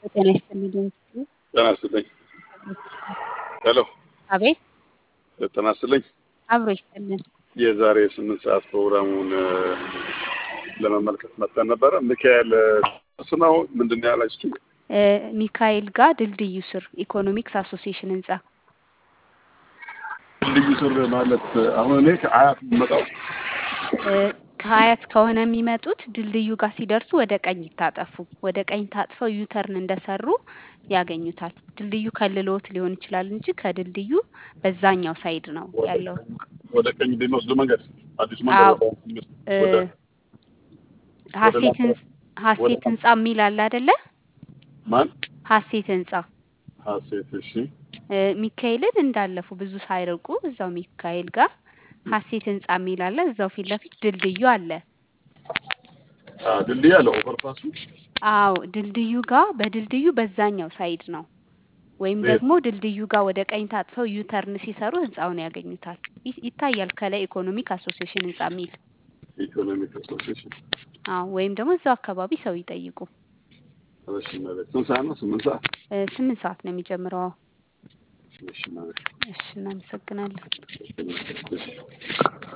ጤና ይስጥልኝ። ጤና ይስጥልኝ። ሄሎ አቤት ጤና ይስጥልኝ። አብሮ ይስጥልን። የዛሬ ስምንት ሰዓት ፕሮግራሙን ለመመልከት መጥተን ነበረ። ሚካኤል እሱ ነው ምንድን ነው ያላችሁ? እ ሚካኤል ጋር ድልድዩ ስር ኢኮኖሚክስ አሶሲዬሽን ህንጻ ልዩ ስር ማለት አሁን እኔ ከአያት የምመጣው እ ከሀያት ከሆነ የሚመጡት ድልድዩ ጋር ሲደርሱ ወደ ቀኝ ይታጠፉ። ወደ ቀኝ ታጥፈው ዩተርን እንደሰሩ ያገኙታል። ድልድዩ ከልሎት ሊሆን ይችላል እንጂ ከድልድዩ በዛኛው ሳይድ ነው ያለው። ወደ ቀኝ በሚወስዱ መንገድ አዲሱ አዎ መንገድ እ ወደ ሀሴት ህንጻ ሀሴት ህንጻ የሚል አለ አይደለ? ማን ሀሴት ህንጻ ሀሴት እሺ እ ሚካኤልን እንዳለፉ ብዙ ሳይርቁ እዛው ሚካኤል ጋር ሀሴት ህንጻ የሚል አለ። እዛው ፊት ለፊት ድልድዩ አለ። አ ድልድይ አለ ኦቨርፓሱ አዎ ድልድዩ ጋር በድልድዩ በዛኛው ሳይድ ነው። ወይም ቤት ደግሞ ድልድዩ ጋር ወደ ቀኝ ታጥፈው ዩተርን ሲሰሩ ህንጻውን ያገኙታል። ይ- ይታያል ከላይ ኢኮኖሚክ አሶሲዬሽን ህንጻ የሚል ኢኮኖሚክ አሶሲዬሽን አዎ ወይም ደግሞ እዛው አካባቢ ሰው ይጠይቁ። እሺ ማለት ስንት ሰዓት ነው? ስምንት ሰዓት እ ስምንት ሰዓት ነው የሚጀምረው። አዎ እሺ ማለት እሺ እናመሰግናለን። እሺ